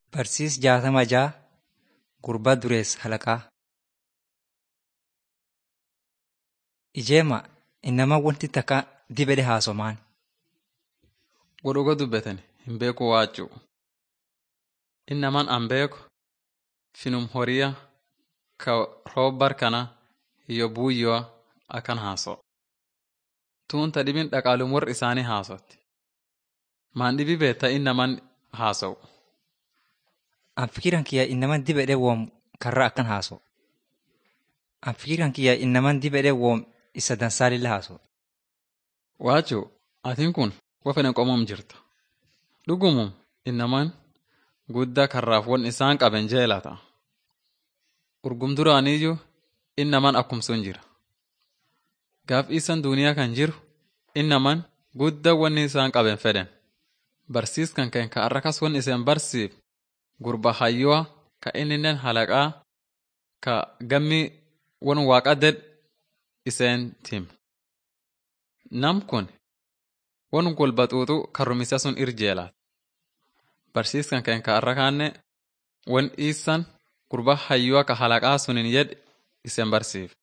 Barsiis jaatama ja'a gurbaa dureessa halaqaa. Ijeema innamaan wanti takka dibedhe haasomaan. Godhuga dubbatan hin beeku waachuu. Innamaan an beeku finum horiya ka roobbar kana hiyyo buuyyoa akan haaso. Tuunta dhibin dhaqaalum warri isaanii haasotti. Maan dhibi beetta innamaan haasowu. An fikiran kiyya innamaan dibedhe woom karra akkan haaso. An fikiran kiyya innamaan dibedhe woom isa dansaalilla haaso. Waachuu atiin kun wafenen qomom jirta. Dhugumum innamaan guddaa karraaf won isaan qaben jeelata. Urgum duraaniyyuu innamaan akkum sun jira. Gaaf isan duniyaa kan jiru innamaan guddaa wanni isaan qaben fedhen. Barsiis kan keen ka arrakas won iseen barsiif gurba hayyoo ka inninen halaqaa ka gammi won waaqa ded iseen tim. Nam kun won golbaxuuxu karrumisa sun irjeelaat. Barsiis kan keen ka arrakaanne won iisan gurba hayyoo ka halaqaa sunin yed iseen barsiif.